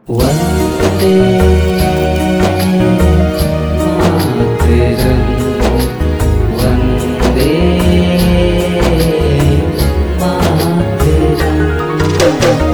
वन्दे मातरं वन्दे मातरम्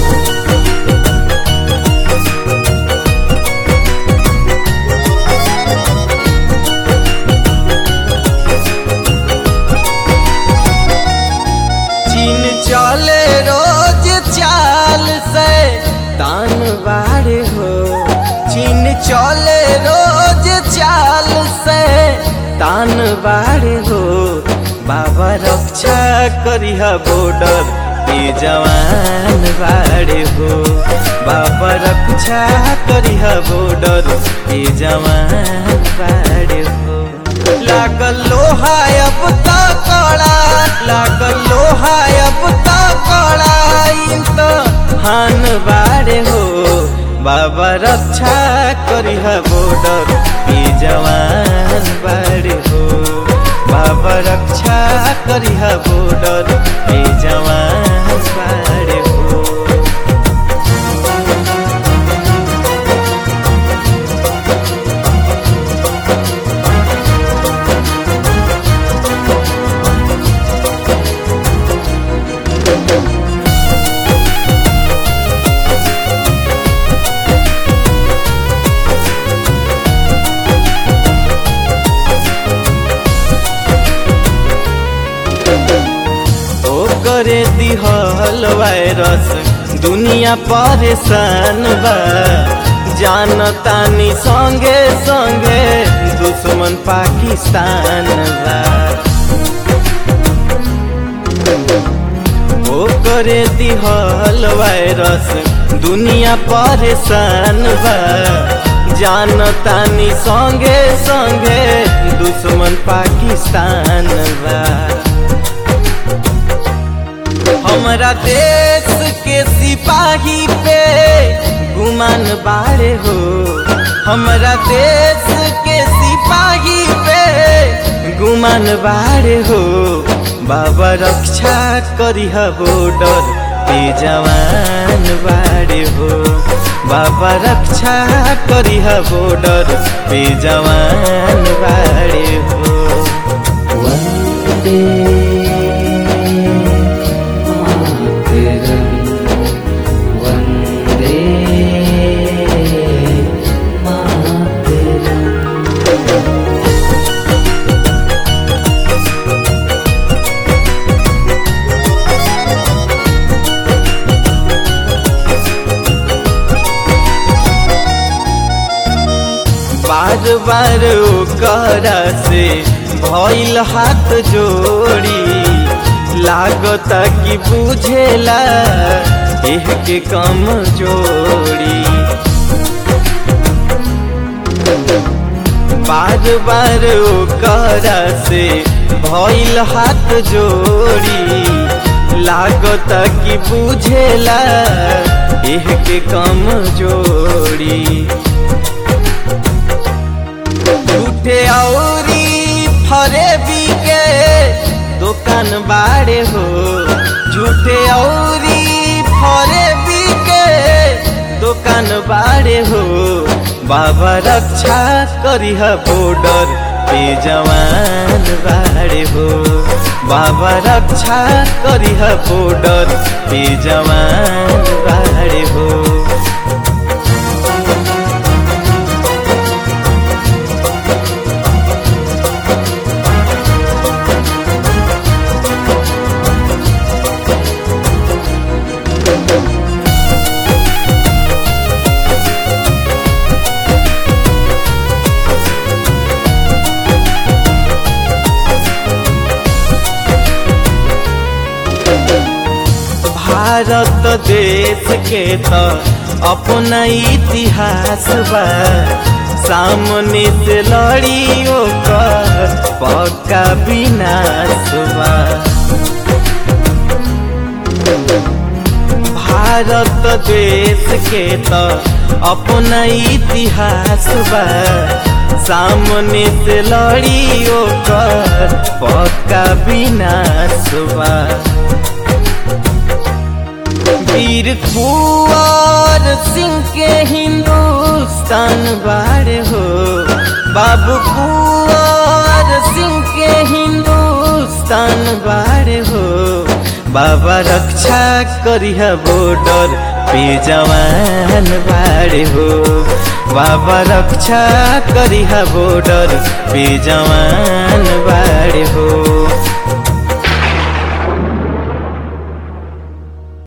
चीन चले रोज चाल से तान बाड़े हो चीन चले रोज चाल से तान बाड़े हो बाबा रक्षा करिह बॉर्डर पे जवान बाड़े हो बाबा रक्षा करिह बॉर्डर पे जवान बाड़े हो लागल लोहा अब त कड़ा लागल लोहा अब त कड़ा इन त हान बाड़े हो बाबा रक्षा करिह बॉर्डर पे जवान बाड़े हो बाबा रक्षा करिह बॉर्डर पे जवान बाड़े हो ओ करे दिहल वायरस दुनिया परेशान बा जानतानी संगे संगे दुश्मन पाकिस्तान बा ओ करे दिहल वायरस दुनिया परेशान बा जानतानी संगे संगे दुश्मन पाकिस्तान बा हमरा देश के सिपाही पे गुमान बाड़े हो हमरा देश के सिपाही पे गुमान बाड़े हो बाबा रक्षा करिह बॉर्डर पे जवान बाड़े हो बाबा रक्षा करिह बॉर्डर पे जवान बाड़े हो वन्दे मातरं वन्दे मातरम् बार बार ओकरा से भइल हाथ जोड़ी लागता कि बुझेला एह के कम जोड़ी बार बार ओकरा से भइल हाथ जोड़ी लागता कि बुझेला एह के कम जोड़ी झूठे औरी फरे के दुकान बाड़े हो झूठे औरी फरे के दुकान बाड़े हो बाबा रक्षा करिह बॉर्डर पे जवान बाड़े हो बाबा रक्षा करिह बॉर्डर पे जवान बाड़े हो भारत देश के त अपना इतिहास बा सामने से लड़ियों का पक्का विनाश बा भारत देश के त अपना इतिहास बा सामने से लड़ियों का पक्का विनाश बा वीर कुंवर सिंह के हिंदुस्तान बाड़े हो बाबू कुंवर सिंह के हिंदुस्तान बाड़े हो बाबा रक्षा करिहा बॉर्डर पे जवान बाड़े हो बाबा रक्षा करिहा बॉर्डर पे जवान बाड़े हो